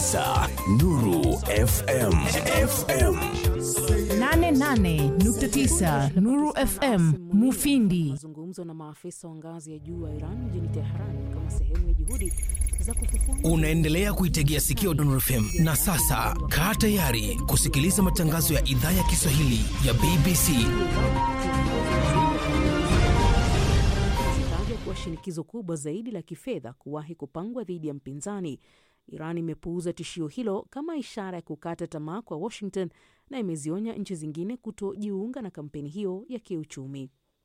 unasikiliza Nuru FM. FM. 88.9 Nuru FM Mufindi. Mazungumzo na maafisa wa ngazi ya juu wa Iran mjini Tehran kama sehemu ya juhudi za kufufua Unaendelea kuitegea sikio Nuru FM na sasa kaa tayari kusikiliza matangazo ya idhaa ya Kiswahili ya BBC. zitajwa kuwa shinikizo kubwa zaidi la kifedha kuwahi kupangwa dhidi ya mpinzani. Iran imepuuza tishio hilo kama ishara ya kukata tamaa kwa Washington na imezionya nchi zingine kutojiunga na kampeni hiyo ya kiuchumi.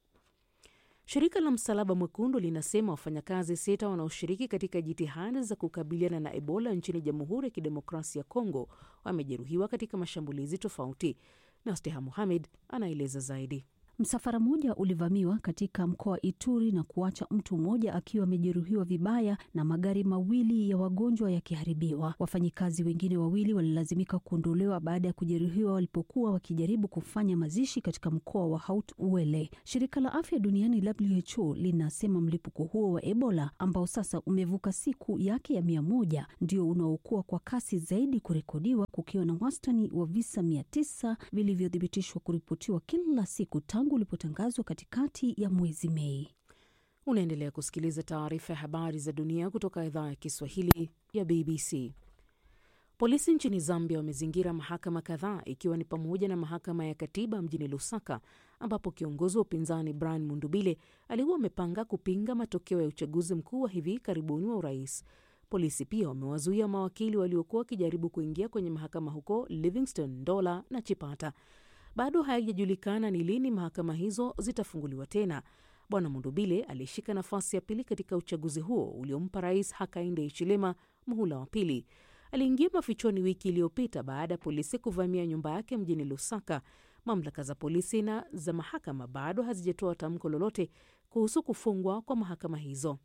Shirika la Msalaba Mwekundu linasema wafanyakazi sita wanaoshiriki katika jitihada za kukabiliana na Ebola nchini Jamhuri ya Kidemokrasia ya Kongo wamejeruhiwa katika mashambulizi tofauti. Nasteha Muhamed anaeleza zaidi. Msafara mmoja ulivamiwa katika mkoa wa Ituri na kuacha mtu mmoja akiwa amejeruhiwa vibaya na magari mawili ya wagonjwa yakiharibiwa. Wafanyikazi wengine wawili walilazimika kuondolewa baada ya kujeruhiwa walipokuwa wakijaribu kufanya mazishi katika mkoa wa Haut Uele. Shirika la afya duniani WHO linasema mlipuko huo wa Ebola ambao sasa umevuka siku yake ya mia moja ndio unaokuwa kwa kasi zaidi kurekodiwa, kukiwa na wastani wa visa mia tisa vilivyothibitishwa kuripotiwa kila siku tangu ulipotangazwa katikati ya mwezi Mei. Unaendelea kusikiliza taarifa ya habari za dunia kutoka idhaa ya Kiswahili ya BBC. Polisi nchini Zambia wamezingira mahakama kadhaa ikiwa ni pamoja na mahakama ya katiba mjini Lusaka ambapo kiongozi wa upinzani Brian Mundubile alikuwa amepanga kupinga matokeo ya uchaguzi mkuu wa hivi karibuni wa urais. Polisi pia wamewazuia mawakili waliokuwa wakijaribu kuingia kwenye mahakama huko Livingstone, Ndola na Chipata. Bado haijajulikana ni lini mahakama hizo zitafunguliwa tena. Bwana Mundubile alishika nafasi ya pili katika uchaguzi huo uliompa rais Hakainde Hichilema muhula wa pili. Aliingia mafichoni wiki iliyopita baada ya polisi kuvamia nyumba yake mjini Lusaka. Mamlaka za polisi na za mahakama bado hazijatoa tamko lolote kuhusu kufungwa kwa mahakama hizo.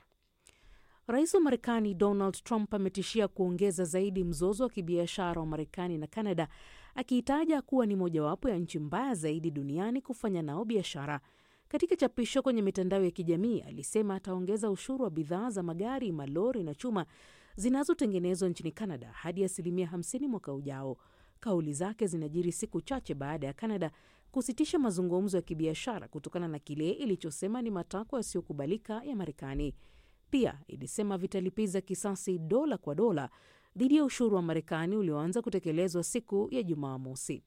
Rais wa Marekani Donald Trump ametishia kuongeza zaidi mzozo wa kibiashara wa Marekani na Kanada, akiitaja kuwa ni mojawapo ya nchi mbaya zaidi duniani kufanya nao biashara. Katika chapisho kwenye mitandao ya kijamii, alisema ataongeza ushuru wa bidhaa za magari, malori na chuma zinazotengenezwa nchini Kanada hadi asilimia 50 mwaka ujao. Kauli zake zinajiri siku chache baada ya Kanada kusitisha mazungumzo ya kibiashara kutokana na kile ilichosema ni matakwa yasiyokubalika ya Marekani. Pia ilisema vitalipiza kisasi dola kwa dola dhidi ya ushuru wa Marekani ulioanza kutekelezwa siku ya Jumamosi.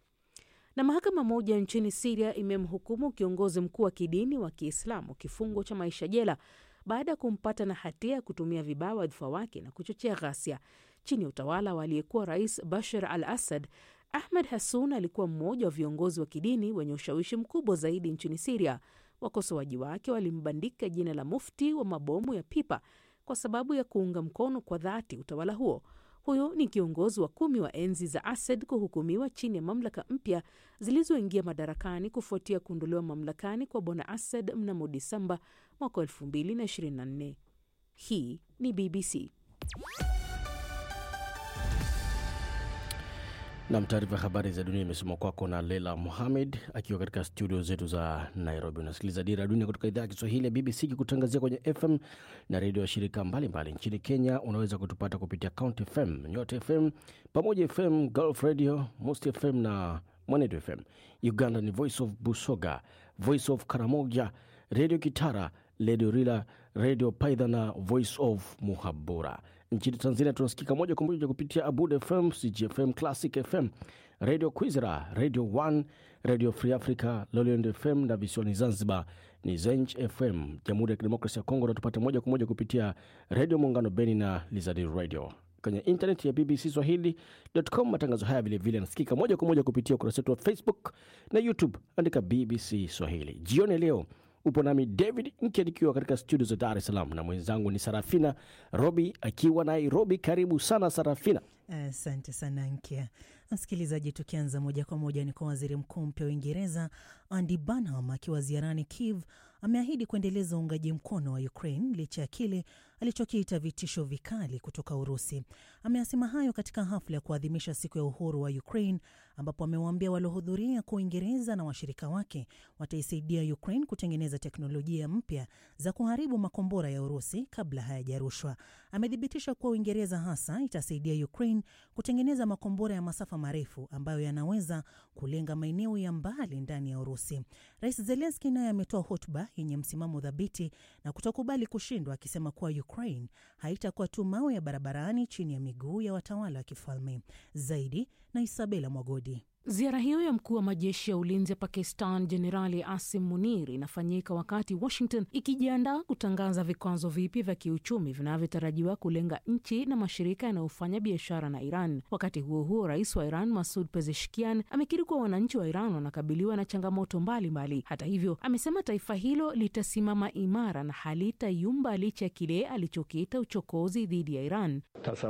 Na mahakama moja nchini Siria imemhukumu kiongozi mkuu wa kidini wa Kiislamu kifungo cha maisha jela baada ya kumpata na hatia ya kutumia vibaya wadhifa wake na kuchochea ghasia chini ya utawala wa aliyekuwa rais Bashar al Assad. Ahmed Hassun alikuwa mmoja wa viongozi wa kidini wenye ushawishi mkubwa zaidi nchini Siria. Wakosoaji wake walimbandika jina la mufti wa mabomu ya pipa kwa sababu ya kuunga mkono kwa dhati utawala huo. Huyo ni kiongozi wa kumi wa enzi za Assad kuhukumiwa chini ya mamlaka mpya zilizoingia madarakani kufuatia kuondolewa mamlakani kwa bwana Assad mnamo Disemba mwaka 2024. Hii ni BBC. Nam, taarifa ya habari za dunia imesoma kwako na Leila Muhamed akiwa katika studio zetu za Nairobi. Unasikiliza Dira ya Dunia kutoka idhaa ya Kiswahili ya BBC kikutangazia kwenye FM na redio ya shirika mbalimbali nchini Kenya. Unaweza kutupata kupitia Count FM, Nyota FM, Pamoja FM, Gulf Radio, Most FM na Mwanedo FM. Uganda ni Voice of Busoga, Voice of Karamoja, Redio Kitara, Redio Rila, Redio Paidha na Voice of Muhabura. Nchini Tanzania tunasikika moja kwa moja kupitia Abud FM, CGFM, Classic FM, Radio Kwizera, Radio 1, Radio Free Africa, Lolland FM na visiwani Zanzibar ni Zenj FM. Jamhuri ya Kidemokrasia ya Kongo unatupata moja kwa moja kupitia Radio Muungano Beni na Lizard Radio. Kwenye intaneti ya BBC Swahili.com matangazo haya vilevile yanasikika moja kwa moja kupitia ukurasa wetu wa Facebook na YouTube, andika BBC Swahili. Jioni leo upo nami David Nke nikiwa katika studio za Dar es Salaam na mwenzangu ni Sarafina Robi akiwa Nairobi. Karibu sana Sarafina. Asante sana Nkia. Msikilizaji, tukianza moja kwa moja ni kwa waziri mkuu mpya wa Uingereza Andy Burnham akiwa ziarani Kiev ameahidi kuendeleza uungaji mkono wa Ukraine licha ya kile alichokiita vitisho vikali kutoka Urusi. Ameyasema hayo katika hafla ya kuadhimisha siku ya uhuru wa Ukraine, ambapo amewaambia waliohudhuria kuwa Uingereza na washirika wake wataisaidia Ukraine kutengeneza teknolojia mpya za kuharibu makombora ya Urusi kabla hayajarushwa. Amethibitisha kuwa Uingereza hasa itasaidia Ukraine kutengeneza makombora ya masafa marefu ambayo yanaweza kulenga maeneo ya mbali ndani ya Urusi. Rais Zelenski naye ametoa hotuba yenye msimamo dhabiti na kutokubali kushindwa, akisema kuwa Ukraine haitakuwa tu mawe ya barabarani chini ya miguu ya watawala wa kifalme. Zaidi na Isabela Mwagodi. Ziara hiyo ya mkuu wa majeshi ya ulinzi ya Pakistan Jenerali Asim Munir inafanyika wakati Washington ikijiandaa kutangaza vikwazo vipya vya kiuchumi vinavyotarajiwa kulenga nchi na mashirika yanayofanya biashara na Iran. Wakati huo huo, rais wa Iran Masud Pezeshkian amekiri kuwa wananchi wa Iran wanakabiliwa na changamoto mbalimbali mbali. Hata hivyo, amesema taifa hilo litasimama imara na halitayumba licha ya kile alichokiita uchokozi dhidi ya Iran.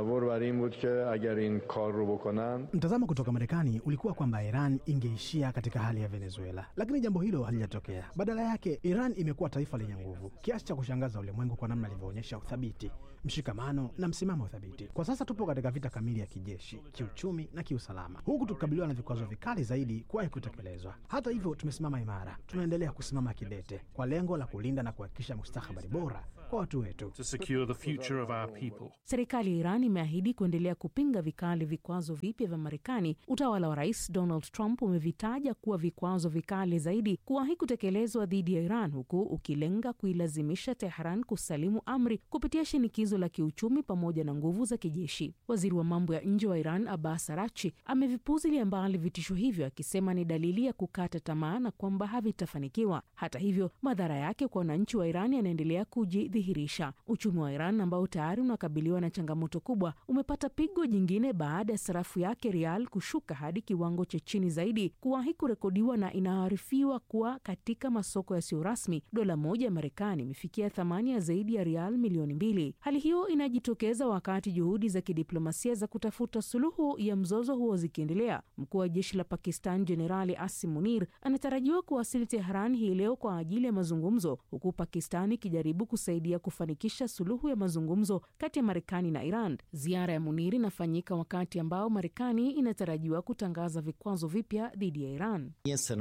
Mtazamo kutoka Marekani ulikuwa kwamba Iran ingeishia katika hali ya Venezuela, lakini jambo hilo halijatokea. Badala yake, Iran imekuwa taifa lenye nguvu kiasi cha kushangaza ulimwengu kwa namna ilivyoonyesha uthabiti, mshikamano na msimamo thabiti. Kwa sasa tupo katika vita kamili ya kijeshi, kiuchumi na kiusalama, huku tukikabiliwa na vikwazo vikali zaidi kuwahi kutekelezwa. Hata hivyo, tumesimama imara, tunaendelea kusimama kidete kwa lengo la kulinda na kuhakikisha mustakabali bora kwa watu wetu. Serikali ya Iran imeahidi kuendelea kupinga vikali vikwazo vipya vya Marekani. Utawala wa Rais Donald Trump umevitaja kuwa vikwazo vikali zaidi kuwahi kutekelezwa dhidi ya Iran, huku ukilenga kuilazimisha Tehran kusalimu amri kupitia shinikizo la kiuchumi pamoja na nguvu za kijeshi. Waziri wa mambo ya nje wa Iran Abbas Arachi amevipuzilia mbali vitisho hivyo, akisema ni dalili ya kukata tamaa na kwamba havitafanikiwa. Hata hivyo, madhara yake kwa wananchi wa Iran yanaendelea kujidhihirisha. Uchumi wa Iran ambao tayari unakabiliwa na changamoto kubwa umepata pigo jingine baada ya sarafu yake rial kushuka hadi kiwango cha chini zaidi kuwahi kurekodiwa, na inaarifiwa kuwa katika masoko yasiyo rasmi dola moja ya Marekani imefikia thamani ya zaidi ya rial milioni mbili. Hali hiyo inajitokeza wakati juhudi za kidiplomasia za kutafuta suluhu ya mzozo huo zikiendelea. Mkuu wa jeshi la Pakistan Jenerali Asim Munir anatarajiwa kuwasili Tehran hii leo kwa ajili ya mazungumzo, huku Pakistan ikijaribu kusaidia kufanikisha suluhu ya mazungumzo kati ya Marekani na Iran. Ziara ya Munir inafanyika wakati ambao Marekani inatarajiwa kutangaza vikwazo vipya dhidi ya Iran.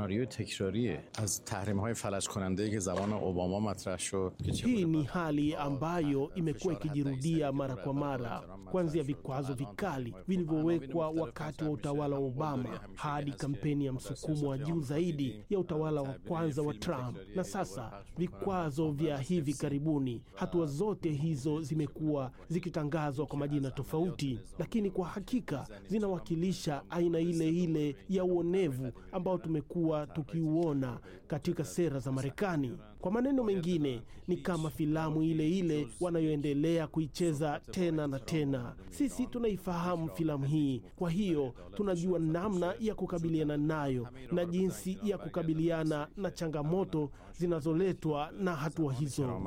Hii ni hali ambayo imekuwa ikijirudia mara kwa mara, kuanzia vikwazo vikali vilivyowekwa wakati wa utawala wa Obama hadi kampeni ya msukumo wa juu zaidi ya utawala wa kwanza wa Trump na sasa vikwazo vya hivi karibuni. Hatua zote hizo zimekuwa zikitangazwa kwa majina tofauti, lakini kwa hakika zinawakilisha aina ile ile ya uonevu ambao tumekuwa tukiuona katika sera za Marekani. Kwa maneno mengine, ni kama filamu ile ile wanayoendelea kuicheza tena na tena. Sisi tunaifahamu filamu hii, kwa hiyo tunajua namna ya kukabiliana nayo na jinsi ya kukabiliana na changamoto zinazoletwa na hatua hizo.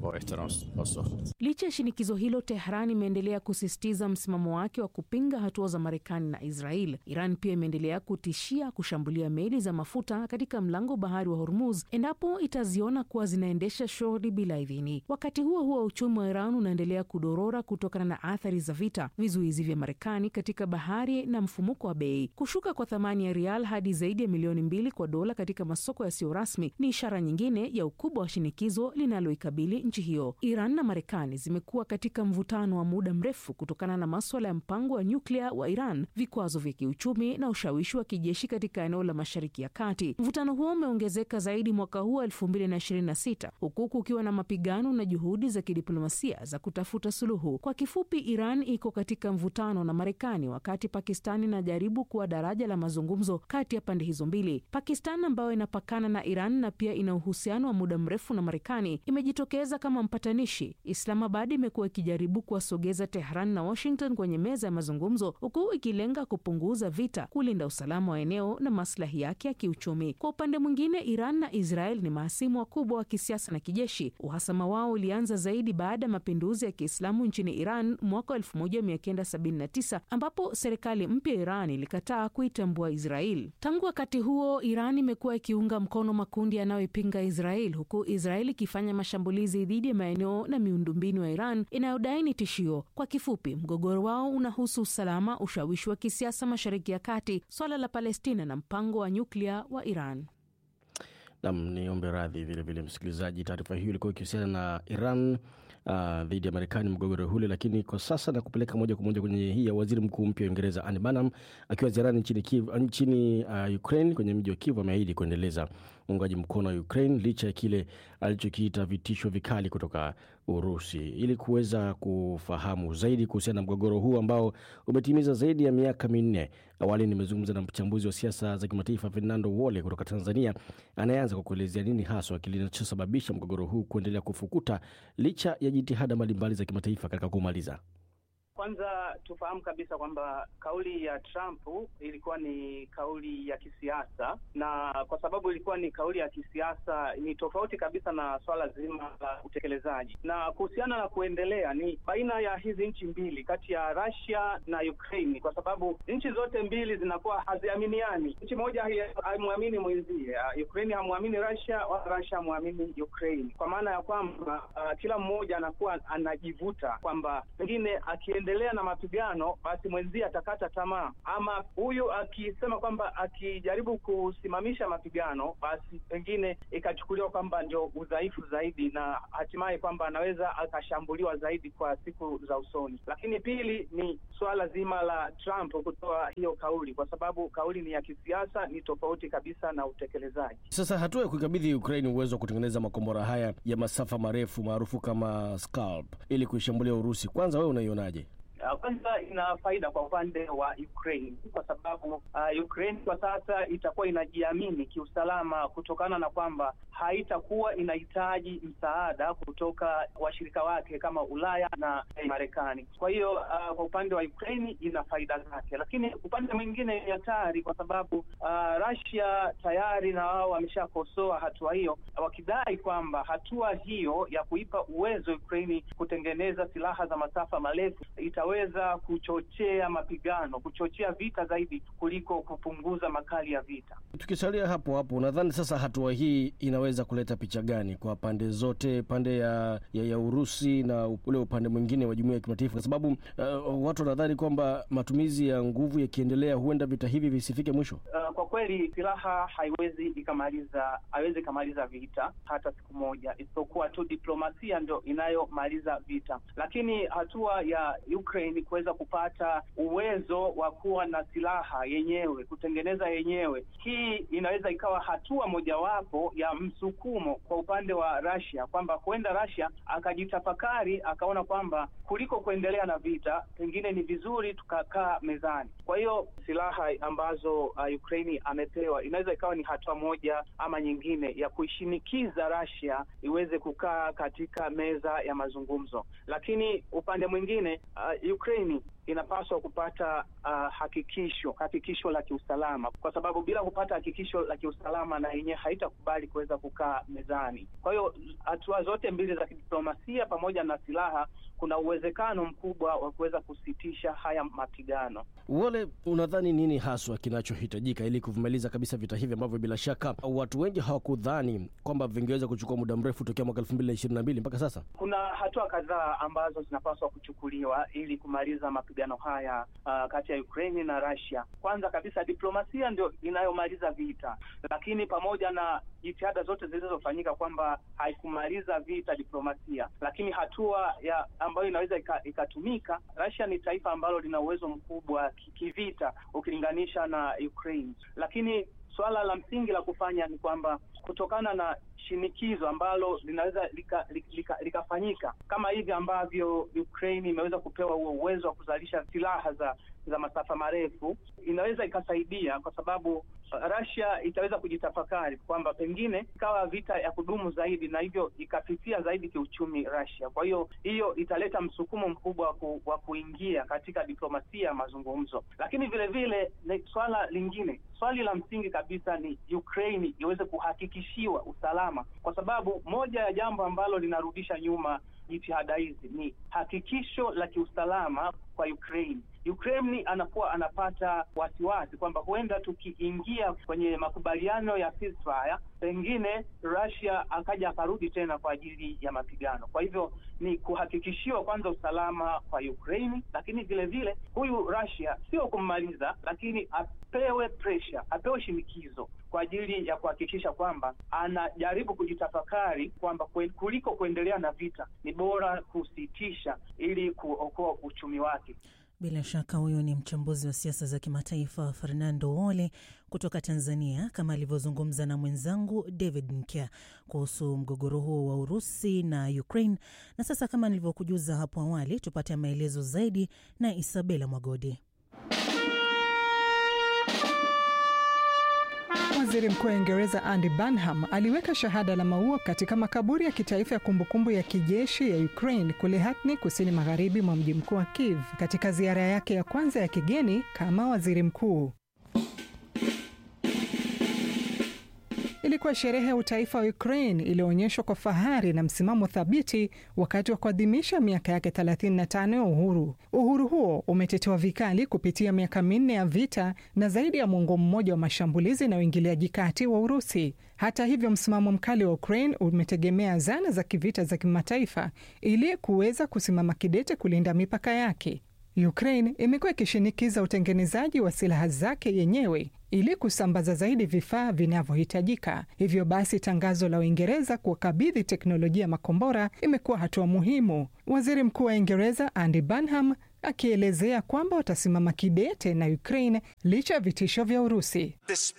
Licha ya shinikizo hilo, Tehran imeendelea kusisitiza msimamo wake wa kupinga hatua za Marekani na Israel. Iran pia imeendelea kutishia kushambulia meli za mafuta katika mlango bahari wa Hormuz endapo itaziona kuwa zinaendesha shughuli bila idhini. Wakati huo huo, uchumi wa Iran unaendelea kudorora kutokana na athari za vita, vizuizi vya Marekani katika bahari na mfumuko wa bei. Kushuka kwa thamani ya rial hadi zaidi ya milioni mbili kwa dola katika masoko yasiyo rasmi ni ishara nyingine ya ukubwa wa shinikizo linaloikabili nchi hiyo. Iran na Marekani zimekuwa katika mvutano wa muda mrefu kutokana na maswala ya mpango wa nyuklia wa Iran, vikwazo vya kiuchumi na ushawishi wa kijeshi katika eneo la Mashariki ya Kati. Mvutano huo umeongezeka zaidi mwaka huu elfu mbili na ishirini na sita huku kukiwa na mapigano na juhudi za kidiplomasia za kutafuta suluhu. Kwa kifupi, Iran iko katika mvutano na Marekani wakati Pakistan inajaribu kuwa daraja la mazungumzo kati ya pande hizo mbili. Pakistan ambayo inapakana na Iran na pia ina uhusiano wa muda mrefu na Marekani imejitokeza kama mpatanishi. Islamabad imekuwa ikijaribu kuwasogeza Tehran na Washington kwenye meza ya mazungumzo, huku ikilenga kupunguza vita, kulinda usalama wa eneo na maslahi yake ya kiuchumi. Kwa upande mwingine, Iran na Israel ni mahasimu wakubwa mkubwa wa kisiasa na kijeshi. Uhasama wao ulianza zaidi baada ya mapinduzi ya Kiislamu nchini Iran mwaka 1979 ambapo serikali mpya ya Iran ilikataa kuitambua Israel. Tangu wakati huo, Iran imekuwa ikiunga mkono makundi yanayoipinga Israel, huku Israel ikifanya mashambulizi dhidi ya maeneo na miundombinu ya Iran inayodai ni tishio. Kwa kifupi, mgogoro wao unahusu usalama, ushawishi wa kisiasa Mashariki ya Kati, swala la Palestina na mpango wa nyuklia wa Iran. Nam, niombe radhi vilevile msikilizaji, taarifa hiyo ilikuwa ikihusiana na Iran uh, dhidi ya Marekani, mgogoro hule. Lakini kwa sasa na kupeleka moja kwa moja kwenye hii ya waziri mkuu mpya wa Uingereza Anne Burnham akiwa ziarani nchini, Kiev, nchini uh, Ukraine kwenye mji wa Kiev ameahidi kuendeleza uungaji mkono wa Ukraine licha ya kile alichokiita vitisho vikali kutoka Urusi. Ili kuweza kufahamu zaidi kuhusiana na mgogoro huu ambao umetimiza zaidi ya miaka minne, awali nimezungumza na mchambuzi wa siasa za kimataifa Fernando Wole kutoka Tanzania, anayeanza kwa kuelezea nini haswa kinachosababisha mgogoro huu kuendelea kufukuta licha ya jitihada mbalimbali za kimataifa katika kumaliza. Kwanza tufahamu kabisa kwamba kauli ya Trump ilikuwa ni kauli ya kisiasa, na kwa sababu ilikuwa ni kauli ya kisiasa, ni tofauti kabisa na swala zima la utekelezaji. Na kuhusiana na kuendelea, ni baina ya hizi nchi mbili, kati ya Russia na Ukraine, kwa sababu nchi zote mbili zinakuwa haziaminiani. Nchi moja haimwamini mwenzie, Ukraine hamwamini Russia wala Russia hamwamini Ukraine, kwa maana ya kwamba uh, kila mmoja anakuwa anajivuta kwamba pengine endelea na mapigano basi mwenzie atakata tamaa, ama huyu akisema kwamba akijaribu kusimamisha mapigano basi pengine ikachukuliwa kwamba ndio udhaifu zaidi, na hatimaye kwamba anaweza akashambuliwa zaidi kwa siku za usoni. Lakini pili ni suala zima la Trump kutoa hiyo kauli, kwa sababu kauli ni ya kisiasa, ni tofauti kabisa na utekelezaji. Sasa hatua ya kuikabidhi Ukraine uwezo wa kutengeneza makombora haya ya masafa marefu maarufu kama Scalp ili kuishambulia Urusi, kwanza wewe unaionaje? Kwanza ina faida kwa upande wa Ukraine kwa sababu uh, Ukraine kwa sasa itakuwa inajiamini kiusalama kutokana na kwamba haitakuwa inahitaji msaada kutoka washirika wake kama Ulaya na Marekani. Kwa hiyo uh, kwa upande wa Ukraine ina faida zake, lakini upande mwingine ni hatari kwa sababu uh, Russia tayari na wao wameshakosoa hatua hiyo, wakidai kwamba hatua hiyo ya kuipa uwezo Ukraine kutengeneza silaha za masafa marefu itaweza kuchochea mapigano, kuchochea vita zaidi kuliko kupunguza makali ya vita. Tukisalia hapo hapo, nadhani sasa hatua hii inaweza kuleta picha gani kwa pande zote, pande ya, ya, ya Urusi na ule upande mwingine wa jumuiya ya kimataifa? Kwa sababu uh, watu wanadhani kwamba matumizi ya nguvu yakiendelea, huenda vita hivi visifike mwisho. Uh, kwa kweli silaha haiwezi ikamaliza haiwezi ikamaliza vita hata siku moja, isipokuwa tu diplomasia ndio inayomaliza vita, lakini hatua ya Ukraine kuweza kupata uwezo wa kuwa na silaha yenyewe, kutengeneza yenyewe, hii inaweza ikawa hatua mojawapo ya msukumo kwa upande wa Russia, kwamba huenda Russia akajitafakari akaona kwamba kuliko kuendelea na vita, pengine ni vizuri tukakaa mezani. Kwa hiyo silaha ambazo uh, Ukraine amepewa inaweza ikawa ni hatua moja ama nyingine ya kuishinikiza Russia iweze kukaa katika meza ya mazungumzo, lakini upande mwingine uh, Ukraine inapaswa kupata uh, hakikisho hakikisho la kiusalama, kwa sababu bila kupata hakikisho la kiusalama na yenyewe haitakubali kuweza kukaa mezani. Kwa hiyo hatua zote mbili za kidiplomasia pamoja na silaha, kuna uwezekano mkubwa wa kuweza kusitisha haya mapigano. Wale, unadhani nini haswa kinachohitajika ili kuvimaliza kabisa vita hivi ambavyo bila shaka watu wengi hawakudhani kwamba vingeweza kuchukua muda mrefu tokea mwaka elfu mbili na ishirini na mbili mpaka sasa? Kuna hatua kadhaa ambazo zinapaswa kuchukuliwa ili kumaliza mapigano haya uh, kati ya Ukraine na Russia. Kwanza kabisa diplomasia ndio inayomaliza vita, lakini pamoja na jitihada zote zilizofanyika kwamba haikumaliza vita diplomasia, lakini hatua ya ambayo inaweza ikatumika, Russia ni taifa ambalo lina uwezo mkubwa kivita ukilinganisha na Ukraine, lakini suala la msingi la kufanya ni kwamba kutokana na shinikizo ambalo linaweza likafanyika lika, lika kama hivi ambavyo Ukraine imeweza kupewa huo uwezo wa kuzalisha silaha za za masafa marefu inaweza ikasaidia, kwa sababu Russia itaweza kujitafakari kwamba pengine ikawa vita ya kudumu zaidi, na hivyo ikafifia zaidi kiuchumi Russia. Kwa hiyo hiyo italeta msukumo mkubwa ku, wa kuingia katika diplomasia ya mazungumzo, lakini vile vile swala lingine, swali la msingi kabisa ni Ukraine iweze kuhakikishiwa usalama, kwa sababu moja ya jambo ambalo linarudisha nyuma jitihada hizi ni hakikisho la kiusalama kwa Ukraine. Ukraine anakuwa anapata wasiwasi kwamba huenda tukiingia kwenye makubaliano ya ceasefire, pengine Russia akaja akarudi tena kwa ajili ya mapigano. Kwa hivyo ni kuhakikishiwa kwanza usalama kwa Ukraine, lakini vile vile huyu Russia sio kummaliza, lakini apewe pressure, apewe shinikizo kwa ajili ya kuhakikisha kwamba anajaribu kujitafakari kwamba kuliko kuendelea na vita ni bora kusitisha ili kuokoa uchumi wake. Bila shaka huyu ni mchambuzi wa siasa za kimataifa Fernando Wole kutoka Tanzania, kama alivyozungumza na mwenzangu David Nkya kuhusu mgogoro huo wa Urusi na Ukraine. Na sasa kama nilivyokujuza hapo awali, tupate maelezo zaidi na Isabela Mwagodi. Waziri Mkuu wa Uingereza Andy Burnham aliweka shahada la maua katika makaburi ya kitaifa ya kumbukumbu ya kijeshi ya Ukraine kule Hatni, kusini magharibi mwa mji mkuu wa Kiev, katika ziara yake ya kwanza ya kigeni kama waziri mkuu. Ilikuwa sherehe ya utaifa wa Ukraine iliyoonyeshwa kwa fahari na msimamo thabiti wakati wa kuadhimisha miaka yake 35 ya uhuru. Uhuru huo umetetewa vikali kupitia miaka minne ya vita na zaidi ya mwongo mmoja wa mashambulizi na uingiliaji kati wa Urusi. Hata hivyo, msimamo mkali wa Ukraine umetegemea zana za kivita za kimataifa ili kuweza kusimama kidete kulinda mipaka yake. Ukraine imekuwa ikishinikiza utengenezaji wa silaha zake yenyewe ili kusambaza zaidi vifaa vinavyohitajika. Hivyo basi, tangazo la Uingereza kuwakabidhi teknolojia ya makombora imekuwa hatua muhimu. Waziri Mkuu wa Uingereza Andy Burnham akielezea kwamba watasimama kidete na Ukraine licha ya vitisho vya Urusi.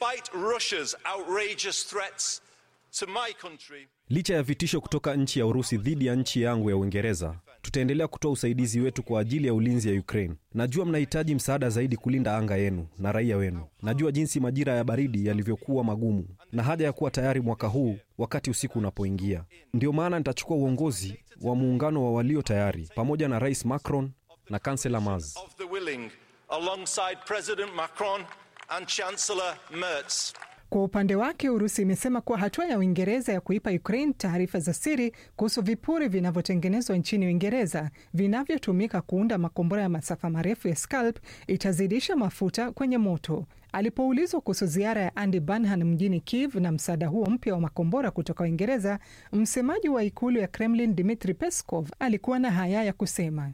Licha ya vitisho kutoka nchi ya Urusi dhidi ya nchi yangu ya Uingereza, tutaendelea kutoa usaidizi wetu kwa ajili ya ulinzi ya Ukraine. Najua mnahitaji msaada zaidi kulinda anga yenu na raia wenu. Najua jinsi majira ya baridi yalivyokuwa magumu na haja ya kuwa tayari mwaka huu wakati usiku unapoingia. Ndiyo maana nitachukua uongozi wa muungano wa walio tayari pamoja na Rais Macron na kansela Merz. Kwa upande wake Urusi imesema kuwa hatua ya Uingereza ya kuipa Ukraine taarifa za siri kuhusu vipuri vinavyotengenezwa nchini Uingereza vinavyotumika kuunda makombora ya masafa marefu ya Scalp itazidisha mafuta kwenye moto. Alipoulizwa kuhusu ziara ya Andy Burnham mjini Kiev na msaada huo mpya wa makombora kutoka Uingereza, msemaji wa ikulu ya Kremlin Dmitri Peskov alikuwa na haya ya kusema.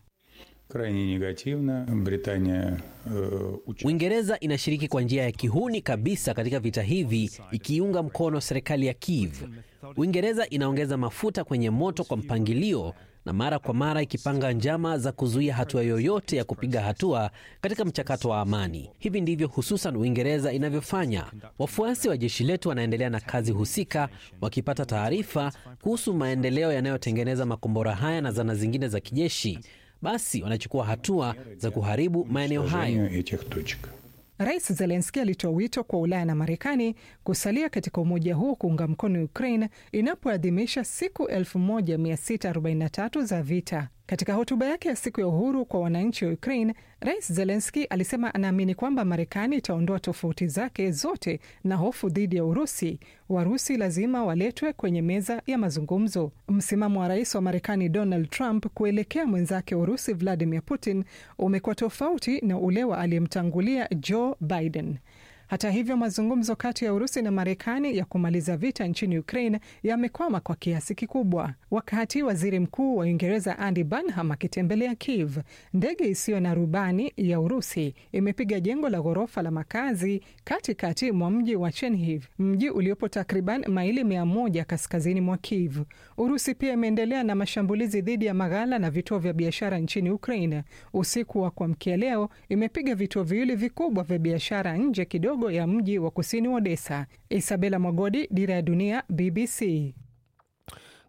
Uingereza inashiriki kwa njia ya kihuni kabisa katika vita hivi ikiunga mkono serikali ya Kiev. Uingereza inaongeza mafuta kwenye moto kwa mpangilio na mara kwa mara ikipanga njama za kuzuia hatua yoyote ya kupiga hatua katika mchakato wa amani. Hivi ndivyo hususan Uingereza inavyofanya. Wafuasi wa jeshi letu wanaendelea na kazi husika, wakipata taarifa kuhusu maendeleo yanayotengeneza makombora haya na zana zingine za kijeshi basi wanachukua hatua za kuharibu maeneo hayo. Rais Zelenski alitoa wito kwa Ulaya na Marekani kusalia katika umoja huo kuunga mkono Ukraine inapoadhimisha siku 1643 za vita. Katika hotuba yake ya siku ya uhuru kwa wananchi wa Ukraine, Rais Zelenski alisema anaamini kwamba Marekani itaondoa tofauti zake zote na hofu dhidi ya Urusi. Warusi lazima waletwe kwenye meza ya mazungumzo. Msimamo wa rais wa Marekani Donald Trump kuelekea mwenzake Urusi Vladimir Putin umekuwa tofauti na ule wa aliyemtangulia Joe Biden. Hata hivyo mazungumzo kati ya Urusi na Marekani ya kumaliza vita nchini Ukraine yamekwama kwa kiasi kikubwa. Wakati waziri mkuu wa Uingereza Andy Burnham akitembelea Kiev, ndege isiyo na rubani ya Urusi imepiga jengo la ghorofa la makazi katikati mwa mji wa Chernihiv, mji uliopo takriban maili mia moja kaskazini mwa Kiev. Urusi pia imeendelea na mashambulizi dhidi ya maghala na vituo vya biashara nchini Ukraine. Usiku wa kuamkia leo imepiga vituo viwili vikubwa vya biashara nje kidogo ya mji wa kusini wa Odessa. Isabela Mwagodi, Dira ya Dunia, BBC.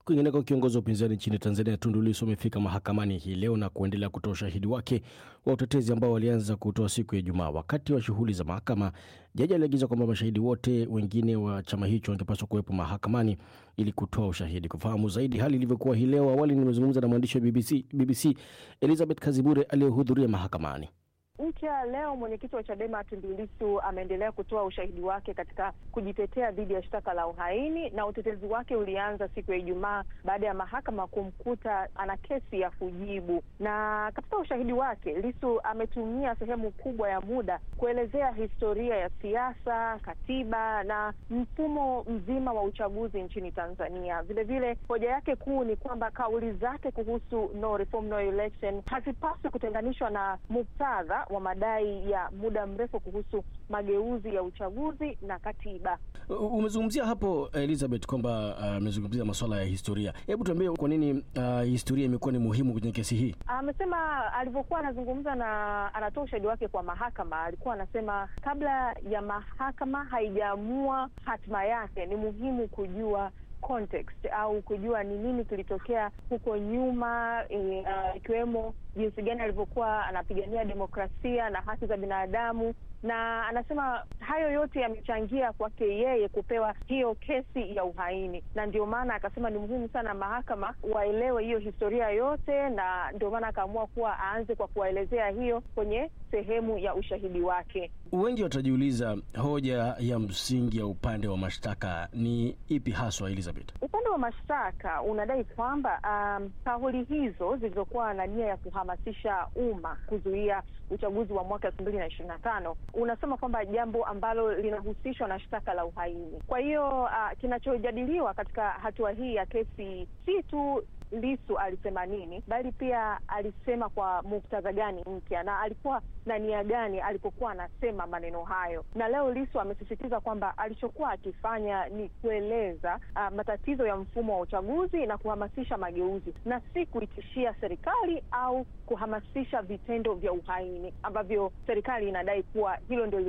Kwingineko, kiongozi wa upinzani nchini Tanzania Tundu Lissu amefika mahakamani hii leo na kuendelea kutoa ushahidi wake wa utetezi ambao walianza kutoa siku ya Ijumaa. Wakati wa shughuli za mahakama, jaji aliagiza kwamba mashahidi wote wengine wa chama hicho wangepaswa kuwepo mahakamani ili kutoa ushahidi. Kufahamu zaidi hali ilivyokuwa hii leo, awali nimezungumza na mwandishi wa BBC, BBC Elizabeth Kazibure aliyehudhuria mahakamani. Mpya leo mwenyekiti wa Chadema Tundu Lissu ameendelea kutoa ushahidi wake katika kujitetea dhidi ya shtaka la uhaini, na utetezi wake ulianza siku ya Ijumaa baada ya mahakama kumkuta ana kesi ya kujibu. Na katika ushahidi wake, Lissu ametumia sehemu kubwa ya muda kuelezea historia ya siasa, katiba na mfumo mzima wa uchaguzi nchini Tanzania. Vilevile, hoja yake kuu ni kwamba kauli zake kuhusu no reform, no election hazipaswi kutenganishwa na muktadha wa madai ya muda mrefu kuhusu mageuzi ya uchaguzi na katiba. Umezungumzia hapo Elizabeth kwamba amezungumzia uh, masuala ya historia. Hebu tuambie kwa nini uh, historia imekuwa ni muhimu kwenye kesi hii? Amesema alivyokuwa anazungumza na anatoa ushahidi wake kwa mahakama, alikuwa anasema kabla ya mahakama haijaamua hatima yake, ni muhimu kujua context au kujua ni nini kilitokea huko nyuma, ikiwemo uh, jinsi gani alivyokuwa anapigania demokrasia na haki za binadamu na anasema hayo yote yamechangia kwake yeye kupewa hiyo kesi ya uhaini, na ndio maana akasema ni muhimu sana mahakama waelewe hiyo historia yote, na ndio maana akaamua kuwa aanze kwa kuwaelezea hiyo kwenye sehemu ya ushahidi wake. Wengi watajiuliza hoja ya msingi ya upande wa mashtaka ni ipi haswa, Elizabeth? Upande wa mashtaka unadai kwamba um, kauli hizo zilizokuwa na nia ya kuhamasisha umma kuzuia uchaguzi wa mwaka elfu mbili na ishirini na tano unasema kwamba jambo ambalo linahusishwa na shtaka la uhaini. Kwa hiyo uh, kinachojadiliwa katika hatua hii ya kesi si tu Lissu alisema nini, bali pia alisema kwa muktadha gani mpya na alikuwa na nia gani alipokuwa anasema maneno hayo. Na leo Lissu amesisitiza kwamba alichokuwa akifanya ni kueleza uh, matatizo ya mfumo wa uchaguzi na kuhamasisha mageuzi na si kuitishia serikali au kuhamasisha vitendo vya uhaini ambavyo serikali inadai kuwa hilo ndio